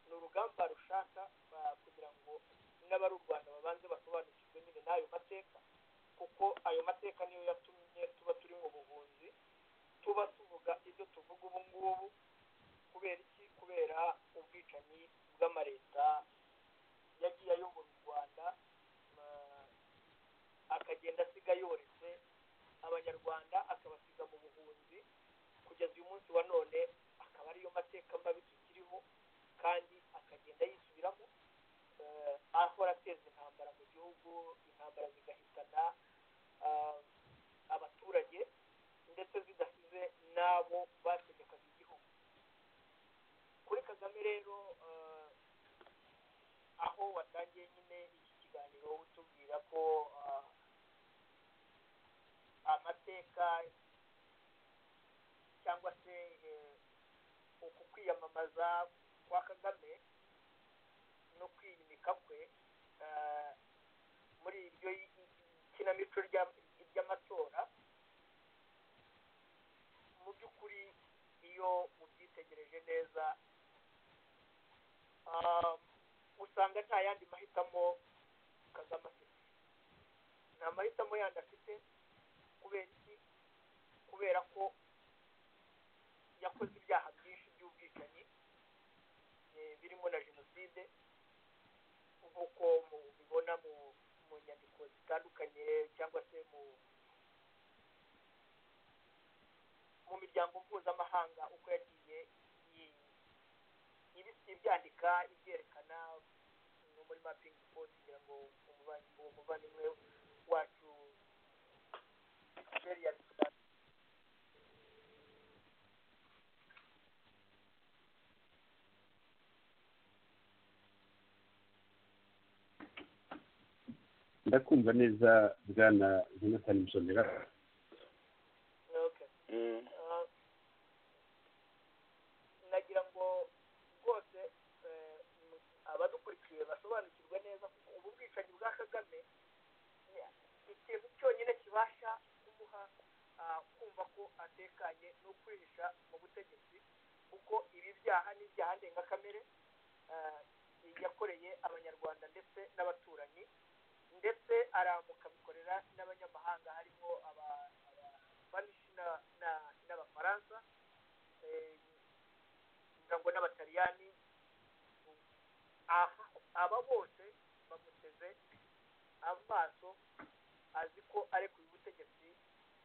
ni urugamba rushaka kugira ngo n'abari u rwanda babanze basobanukirwe nyine n'ayo mateka kuko ayo mateka niyo yatumye tuba turi mu buhunzi tuba tuvuga ibyo tuvuga ubu ngubu kubera iki kubera ubwicanyi bw'amareta yagiye ayobora u rwanda akagenda asiga yoretse abanyarwanda akabasiga mu buhunzi kugeza uyu munsi wa none akaba ariyo mateka mabi tukiriho kandi akagenda yisubiramo ahora ateza intambara mu gihugu intambara zigahitana abaturage ndetse zidasize n'abo bategekaga igihugu kuri kagame rero aho watangiye nyine iki kiganiro utubwira ko amateka cyangwa se uku kwiyamamaza kwa kagame no kwiyimika kwe muri iryo kinamico ry'amatora mu by'ukuri iyo ubyitegereje neza usanga nta yandi mahitamo kagame afite nta mahitamo yandi afite kubera iki kubera ko yakoze ibyaha byinshi by'ubwicanyi birimo na jenoside nk'uko mubibona mu nyandiko zitandukanye cyangwa se mu mu miryango mpuzamahanga uko yagiye ibyandika ibyerekana muri mapingi poti kugira ngo uwo muvandimwe wacu yari yabisobanura ndakumva neza bwana jonathan musonera nagira ngo rwose abadukurikiye basobanukirwe neza kuko ubu bwicanyi bwa kagame ikintu cyonyine kibasha kumuha kumva ko atekanye ni ukwihisha mu butegetsi kuko ibi byaha ni ibyaha ndengakamere yakoreye abanyarwanda ndetse n'abaturanyi ndetse aramuka abikorera n'abanyamahanga harimo abapanishi n'abafaransa kugira ngo n'abataliyani aba bose bamuteze amaso azi ko ari ku butegetsi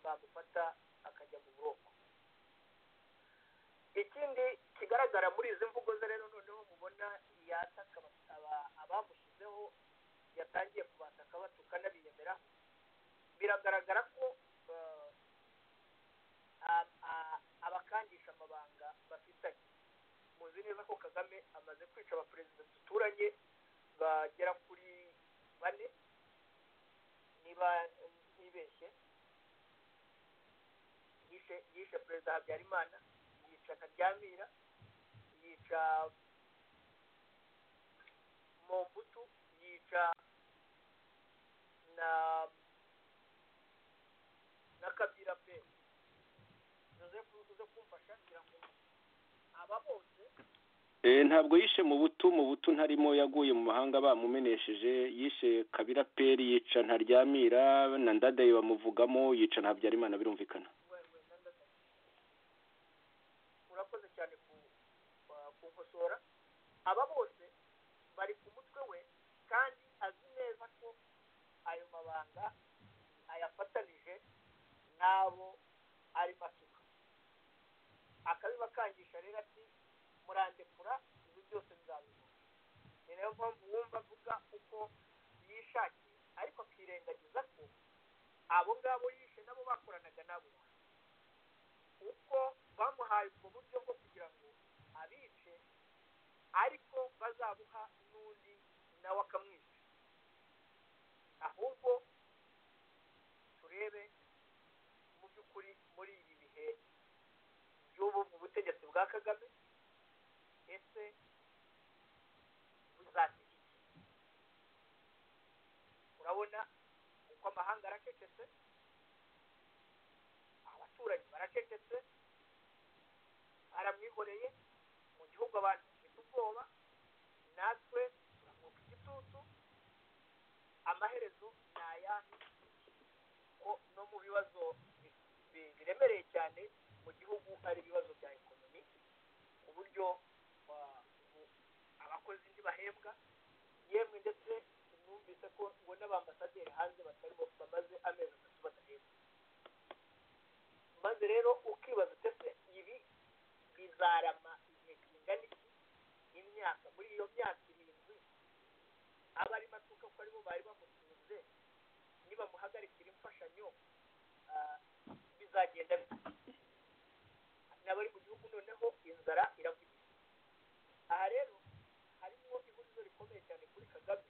bamufata akajya mu buroko ikindi kigaragara muri izi mvugo ze rero noneho mubona yataka abamushyizeho yatangiye kubataka batuka n'abiyemera biragaragara ko abakangisha amabanga bafitanye muzi neza ko kagame amaze kwica abaperezida duturanye bagera kuri bane niba ntibeshye yishe perezida habyarimana yica karyamira yica mombutu yica na na kabira pe joseph uze kumfasha ngira ngo aba bose ntabwo yishe mu butu mu butu ntarimo yaguye mu mahanga bamumenesheje yishe kabira peri yica ntaryamira na ndadaye bamuvugamo yica na habyarimana birumvikana wewe ndandadaye urakoze cyane kukosora aba bose bari ku mutwe we kandi azi neza ko ayo mabanga ayafatanije n'abo arimo asuka akabibakangisha rero ati murandekura ibi byose bizabikora ni nayo mpamvu wumva avuga uko yishakiye ariko akirengagiza ko abo ngabo yishe nabo bakoranaga nabo uko bamuhaye ubwo buryo bwo kugira ngo abice ariko bazabuha n'undi nawe akamwica ahubwo turebe mu by'ukuri muri ibi bihe by'ubu mu butegetsi bwa kagame ese buzasiga iki urabona uko amahanga aracecetse abaturanyi baracecetse aramwihoreye mu gihugu abantu bafite ubwoba natwe turamuka igitutu amaherezo ni ayahe ko no mu bibazo bi- biremereye cyane mu gihugu hari ibibazo bya ekonomi ku buryo ah, ubu abakozi ntibahembwa yemwe ndetse numvise ko ubona abambasaderi hanze batari bo- bamaze amezi atatu badahembwa maze rero ukibaza utese ibi bizarama igihe kingana iki imyaka muri iyo myaka irindwi abari matuka ko aribo bari bamutunze nibamuhagarikira imfashanyo ah, bizagenda bite n'abari mu gihugu noneho inzara iravugira aha rero harimo ihuriro rikomeye cyane kuri kagame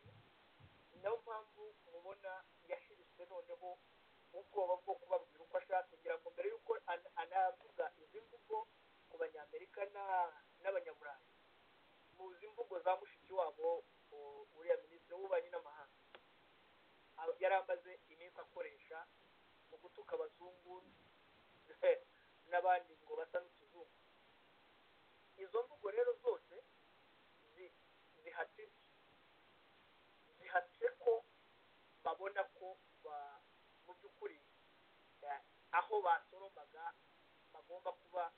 ni nayo mpamvu mubona yashiritse noneho ubwoba bwo kubabwira uko ashaka kugira ngo mbere y'uko ana- anavuga izi mvugo ku banyamerika na- n'abanyaburayi muzi imvugo za mushiki wabo u- uriya minisitiri w'ububanyi n'amahanga aba- yari amaze iminsi akoresha mu gutuka abazungu n'abandi ngo bagomba kuba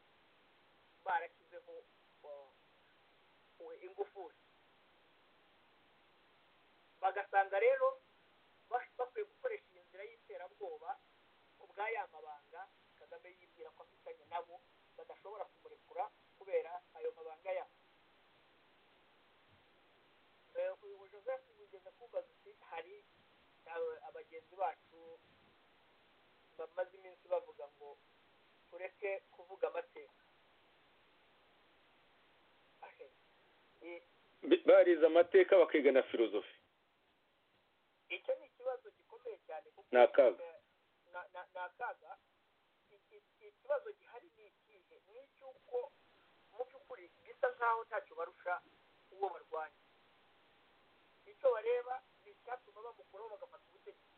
barashyizeho ingufu bagasanga rero bakwiye gukoresha iyi nzira y'iterabwoba ku bwa ya mabanga kagame yibwira ko afitanye nabo badashobora kumurekura kubera ayo mabanga yabo uyu joseph yigeze kubaza uti hari abagenzi bacu bamaze iminsi bavuga ngo tureke kuvuga amateka barize amateka bakigana filozofi icyo ni ikibazo gikomeye cyane kuko Ni akaga. na- na- ni akaga Iki- iki- ikibazo gihari ni ikihe ni icy'uko mu by'ukuri bisa nk'aho ntacyo barusha uwo barwanya icyo bareba ni icyatuma bamukuraho bagafata ubutegetsi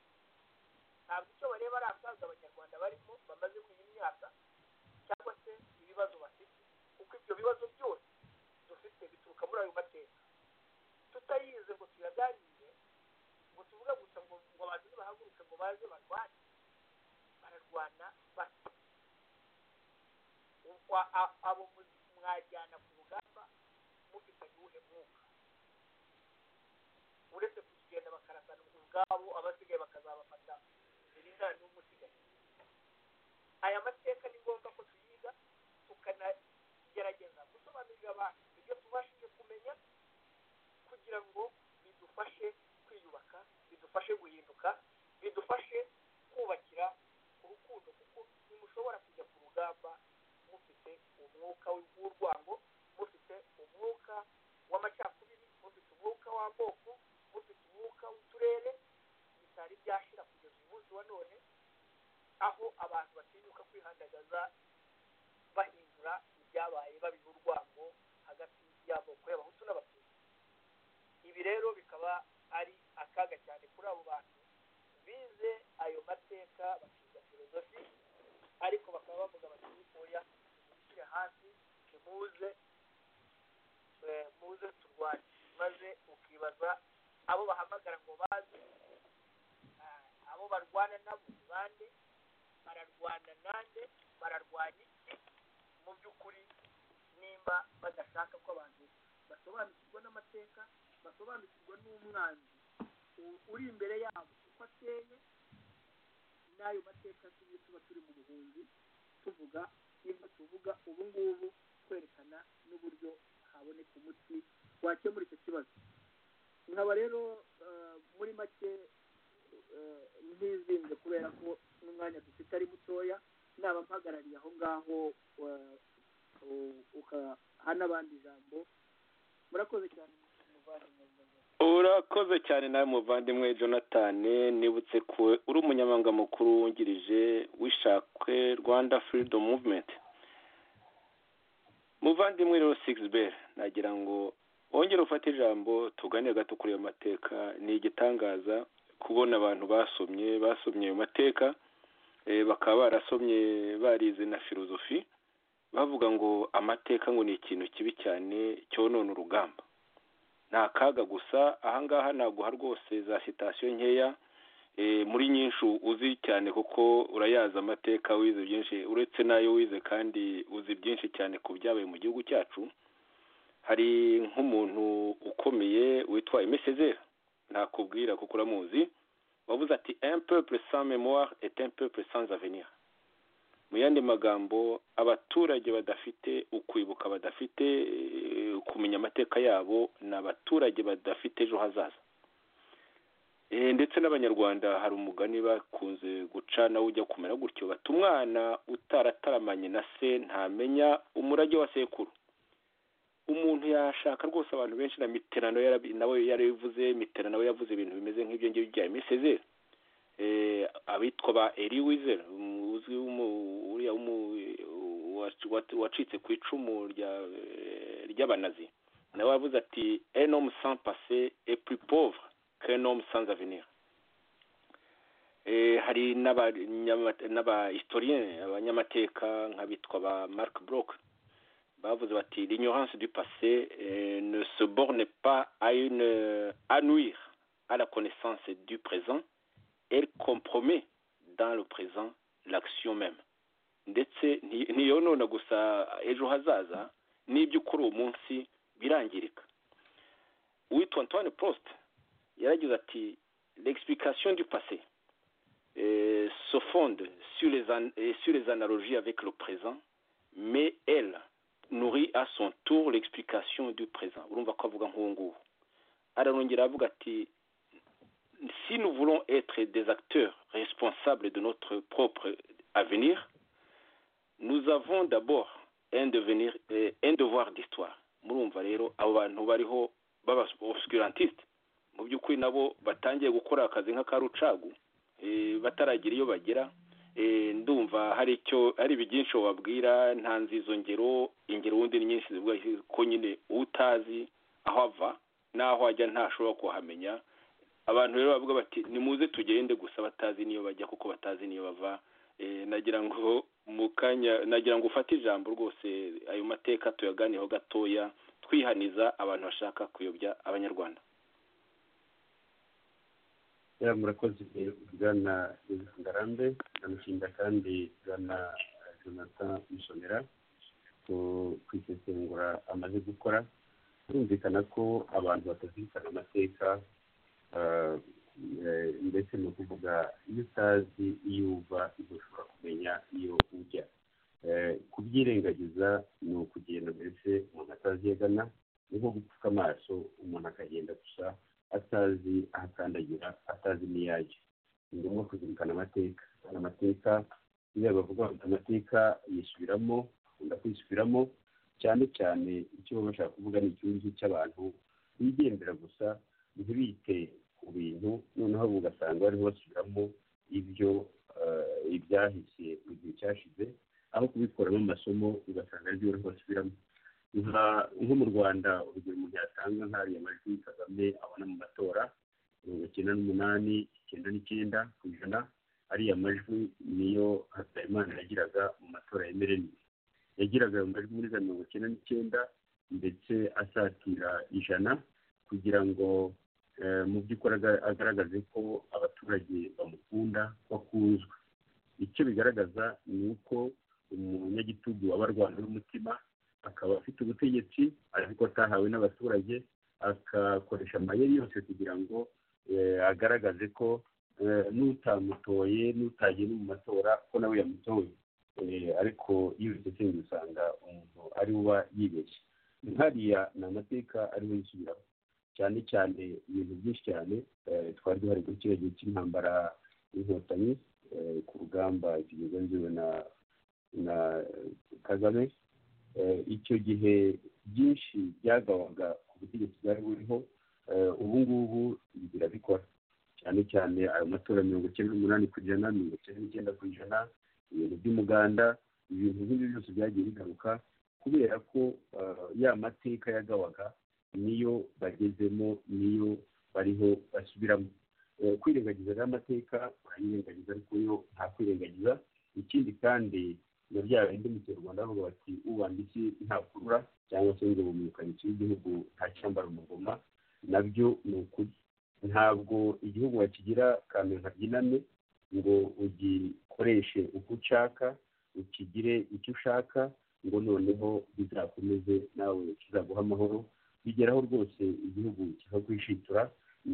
ntabwo icyo bareba ari akaga abanyarwanda barimo bamaze muri iyi myaka cyangwa se ibibazo bafite kuko ibyo bibazo byose dufite bituruka muri ayo mateka tutayize ngo tuyaganire ngo tuvuge gusa ngo ngo abantu nibahaguruke ngo baze barwane bararwana basa ubwo a- abo mu- mwajyana ku rugamba mufitanye uwuhe mwuka uretse kugenda bakarasana ubwabo abasigaye bakazabafata biri nta n'umwe usigaye aya mateka ni ngombwa ko tuyiga tukanagerageza gusobanurira abantu ibyo tubashije kumenya kugira ngo bidufashe kwiyubaka bidufashe guhinduka bidufashe kubakira urukundo kuko ntimushobora kujya ku rugamba mufite umwuka w'urwango mufite umwuka w'amacakubiri mufite umwuka w'amoko mufite umwuka w'uturere bitari byashira kugeza uyu munsi wa none aho abantu batinyuka kwihandagaza bahindura ibyabaye babiha urwango hagati y'amoko y'abahutu n'abatutsi ibi rero bikaba ari akaga cyane kuri abo bantu bize ayo mateka bakiga filozofi ariko bakaba bavuga bati oya mwishyire hasi ntimuze eh, muze turwane maze ukibaza abo bahamagara ngo baze ah, abo barwana nabo ni bande bararwana nande bararwanya iki mu by'ukuri nimba badashaka ko abantu basobanukirwa n'amateka basobanukirwa n'umwanzi u- uri imbere yabo uko ateye n'ayo mateka tujye tuba turi mu buhunzi tuvuga ibyo tuvuga ubu ngubu kwerekana n'uburyo haboneka umuti wakemura icyo kibazo nkaba rero eh, muri make eh, ntizinze kubera ko n'umwanya dufite ari mutoya naba mpagarariye aho ngaho eh, u- ukaha n'abandi ijambo murakoze cyane muvandimwe urakoze cyane nawe muvandimwe jonathan nibutse ko uri umunyamabanga mukuru wungirije w'ishakwe rwanda freedom movement muvandimwe rero sigisi beri nagira ngo wongere ufate ijambo tuganire gato kuri ayo mateka ni igitangaza kubona abantu basomye basomye ayo mateka eh, bakaba barasomye barize na filozofi bavuga ngo amateka ngo ni ikintu kibi cyane cyonona urugamba ni akaga gusa ahangaha ntabwo ha rwose za sitasiyo nkeya Eh, muri nyinshi uzi cyane kuko urayazi amateka wize byinshi uretse n'ayo wize kandi uzi byinshi cyane ku byabaye mu gihugu cyacu hari nk'umuntu ukomeye witwa emesezeri ntakubwira kuko uramuzi wavuze ati un peuple sans mémoire et un peuple sans avenir mu yandi magambo abaturage badafite ukwibuka badafite eh, kumenya amateka yabo ni abaturage badafite ejo hazaza Eh, ndetse n'abanyarwanda hari umugani bakunze guca nawe ujya kumera gutyo bati umwana utarataramanye na se ntamenya umurage wa sekuru umuntu yashaka rwose abantu benshi na mitera nawe yarabi- nawe yarabivuze mitera nawe yavuze ibintu bimeze nk'ibyo ngibyo bya emisezeri eh, abitwa ba eri wizer uzwi w'umu- uriya w'umu- wac- wac- wacitse ku icumu rya- eh, ry'abanazi nawe yavuze ati un homme sans passé est plus pauvre qu'un homme sans avenir Eh, hari n'abanyama- n'abahistorien abanyamateka nk'abitwa ba mark brok bavuze bati l'ignorance du passé eh, ne se borne pas à une à nuire à la connaissance du présent elle compromet dans le présent l'action même ndetse ntiyonona gusa ejo hazaza n'ibyo ukora uwo munsi birangirika uwitwa antoine post yaragize ati l'explication du passé euh, se fonde sur les, an- euh, sur les analogies avec le présent mais elle nourrit à son tour l'explication du présent urumva ko avuga nk'uwo nguwo ararongera avuga ati si nous voulons être des acteurs responsables de notre propre avenir nous avons d'abord un devenir eh, un devoir d'histoire murumva rero abo bantu bariho b'abascurantiste mu by'ukuri nabo batangiye gukora akazi nk'aka rucagu eh, bataragira iyo bagera eh, ndumva hari icyo hari byinshi wababwira ntanze izo ngero ingero wundi ni nyinshi zivuga ko nyine utazi aho ava n'aho ajya ntashobora kuhamenya abantu rero bavuga bati nimuze tugende gusa batazi niyo bajya kuko batazi niyo bava Eh, nagira ngo mu kanya nagira ngo ufate ijambo rwose ayo mateka tuyaganiyeho gatoya twihaniza abantu bashaka kuyobya abanyarwanda ya murakoze bwana Joseph ngarambe ndamushimira kandi bwana jonathan musonera ku- ku isesengura amaze gukora birumvikana ko abantu batazirikana amateka ah, eh, ndetse ni ukuvuga iyo utazi iyo uva ibyo ushobora kumenya iyo ujya Eh, kubyirengagiza ni ukugenda mbese umuntu atazi iyo agana ni nko gupfuka amaso umuntu akagenda gusa atazi aho akandagira atazi n'iyo ajya ni ngombwa kuzirikana amateka amateka iyo bavuga bati amateka yisubiramo bakunda kwisubiramo cyane cyane icyo baba bashaka kuvuga ni ikibazo cy'abantu bigendera gusa ntibite ku bintu noneho bo ugasanga barimo basubiramo ibyo eh, ibyahise mu gihe cyashize aho kubikuramo amasomo ugasanga aribyo barimo basubiramo nka- nko mu rwanda urugero umuntu yatanga nk'ariya majwi kagame abona mu matora mirongo icyenda n'umunani icyenda n'icyenda ku ijana ariya majwi niyo habyarimana yagiraga mu matora yemereranyije yagiraga ayo majwi muri za mirongo icyenda n'icyenda ndetse asatira ijana kugira ngo eh, mu by'ukuri aga- agaragaze ko abaturage bamukunda ko akunzwe icyo bigaragaza ni uko umunyagitugu aba arwana n'umutima akaba afite ubutegetsi ariko atahawe n'abaturage agakoresha amayeri yose kugira ngo eh, agaragaze ko eh, n'utamutoye n'utagenda mu matora ko nawe yamutoye Eh, ariko iyo bisesengura usanga umuntu ari uba yibeshye nkariya ni amateka ariho yisubiraho cyane cyane ibintu byinshi cyane eh, twari duhari kuri kiriya gihe cy'intambara y'inkotanyi eh, ku rugamba kigenziwe na na kagame Eh, icyo gihe byinshi byagawaga ku butegetsi bwari buriho eh, ubu ngubu ibi birabikora cyane cyane ayo matora mirongo icyenda n'umunani ku ijana mirongo icyenda n'icyenda ku ijana ibintu by'umuganda ibintu nk'ibyo byose byagiye bigaruka kubera ko eh, ya mateka yagawaga niyo bagezemo niyo bariho basubiramo Eh, kwirengagiza rero amateka urayirengagiza ariko yo nta kwirengagiza ikindi kandi na bya bindi muturarwanda bavuga bati ubambitse ntakurura cyangwa se ngo bumukanye igihugu nta cyambara umugoma nabyo ni ukuri ntabwo igihugu wakigira kantu nkabyiname ngo ugikoreshe uko ushaka ukigire icyo ushaka ngo noneho bizakomeze nawe kizaguha amahoro bigeraho rwose igihugu kikakwishitura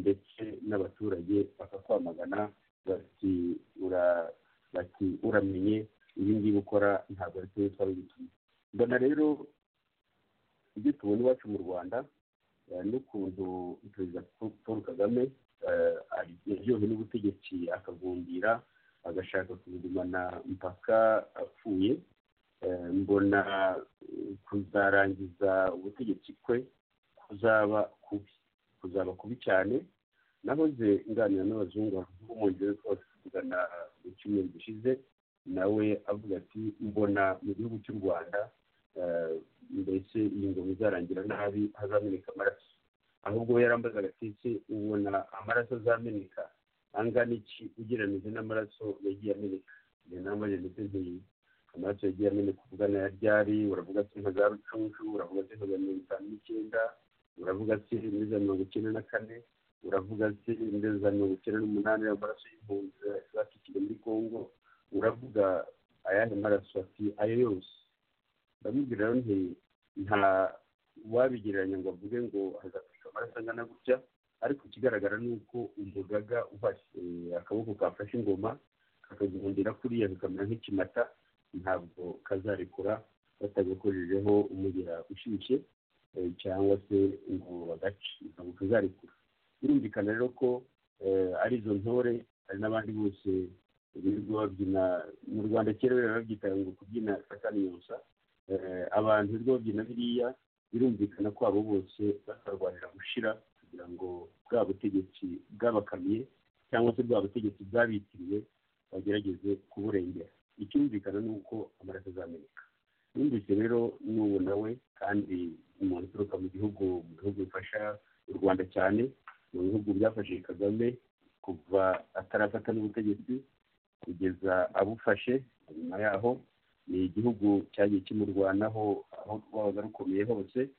ndetse n'abaturage bakakwamagana bati ura bati uramenye ibi ngibi ukora ntabwo ari twe twari bitumye mbona rero ibyo tubona iwacu mu rwanda eh, n'ukuntu perezida Paul- paul kagame eh, ari- yaryohewe n'ubutegetsi akagumbira agashaka kubugumana mpaka apfuye eh, mbona eh, kuzarangiza ubutegetsi kwe kuzaba kubi kuzaba kubi cyane nahoze nganira n'abazungu b'umwongereza bose kugana mu cyumweru gishize nawe avuga ati mbona mu gihugu cy'u rwanda eh, mbese iyi ngoma izarangira nabi hazameneka amaraso ahubwo we yarambazaga ati ese ubona amaraso azameneka angana iki ugereranyije n'amaraso yagiye ameneka njye nambaje ndetse ntiyi amaraso yagiye ameneka uvuga na ryari uravuga ati nka za rucunshu uravuga ati nka za mirongo itanu n'icyenda uravuga ati muri za mirongo icyenda na kane uravuga ati muri za mirongo icyenda n'umunani amaraso y'impunzi zacikiye muri kongo uravuga ayandi maraso ati ayo yose ndamubwira rero nti nta wabigereranya ngo avuge ngo hazafashwa amaraso angana gutya ariko ikigaragara ni uko umugaga ufashe akaboko kafashe ingoma kakagundira kuriya kakamera nk'ikimata ntabwo kazarekura batagakojejeho umugera ushyushye cyangwa se ngo bagace ntabwo kazarekura birumvikana rero ko ari izo ntore hari n'abandi bose birirwa babyina mu rwanda kera rero babyitaga ngo kubyina kakaniyosa abantu birirwa babyina biriya birumvikana ko abo bose bakarwanira gushira kugira ngo bwa butegetsi bwabakamiye cyangwa se bwa butegetsi bwabitiriwe bagerageze kuburengera icyumvikana ni uko amaraso azameneka yumvise rero n'ubu nawe kandi umuntu uturuka mu gihugu mu bihugu bifasha u rwanda cyane mu bihugu byafashije kagame kuva atarafata n'ubutegetsi kugeza abufashe nyuma yaho ni igihugu cyagiye kimurwanaho aho rwabaga rukomeye hose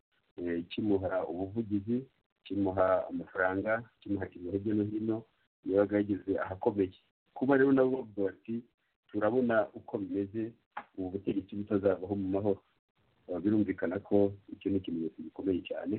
kimuha ubuvugizi kimuha amafaranga kimuha ikintu hirya no hino yabaga yageze ahakomeye kuba rero nabo bavuga bati turabona uko bimeze ubu butegetsi butazavaho mu mahoro birumvikana ko icyo ni ikimenyetso gikomeye cyane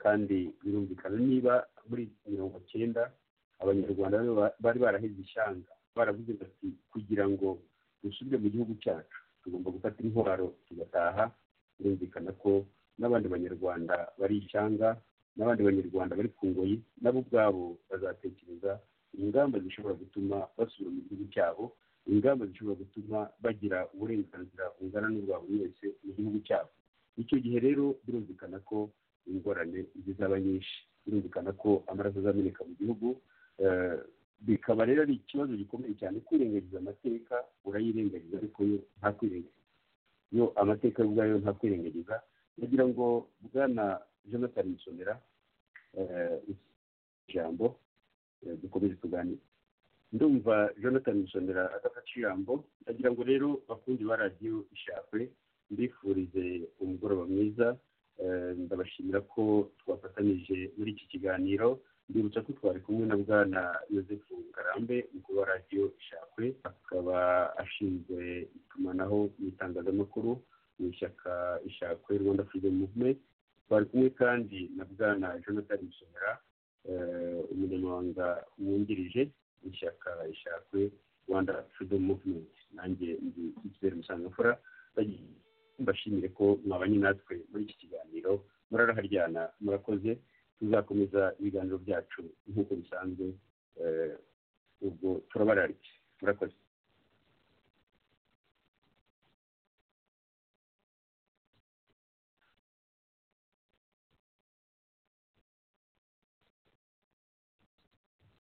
kandi birumvikana niba muri mirongo cyenda abanyarwanda bari baraheze ishyanga baravuze bati kugira ngo dusubire mu gihugu cyacu tugomba gufata intwaro tugataha birumvikana ko n'abandi banyarwanda bari ishyanga n'abandi banyarwanda bari ku ngoyi nabo ubwabo bazatekereza ingamba zishobora gutuma basubira mu gihugu cyabo ingamba zishobora gutuma bagira uburenganzira bungana n'ubwa buri wese mu gihugu cyabo icyo gihe rero birumvikana ko ingorane zizaba nyinshi birumvikana ko amaraso azameneka mu gihugu bikaba rero ari ikibazo gikomeye cyane kwirengagiza amateka urayirengagiza ariko yo nta kwirengagiza yo amateka ubwayo nta kwirengagiza ndagira ngo bwana jonathan musonera ijambo dukomeze tuganire ndumva jonathan musonera adafata ijambo ndagira ngo rero bakunze ba radiyo ishakwe mbifurize umugoroba mwiza ndabashimira ko twafatanyije muri iki kiganiro ndibutsa ko twari kumwe na bwana Joseph ngarambe umukuru wa radiyo ishakwe akaba ashinzwe itumanaho mu itangazamakuru mu ishyaka ishakwe rwanda freedom movement twari kumwe kandi na bwana jonathan musonera umunyamabanga wungirije mu ishyaka ishakwe rwanda freedom movement nanjye ndi ikizere musangafura mbashimire ko mwabanye natwe muri iki kiganiro muraraharyana murakoze tuzakomeza ibiganiro byacu nk'uko bisanzwe ubwo turabararike murakoze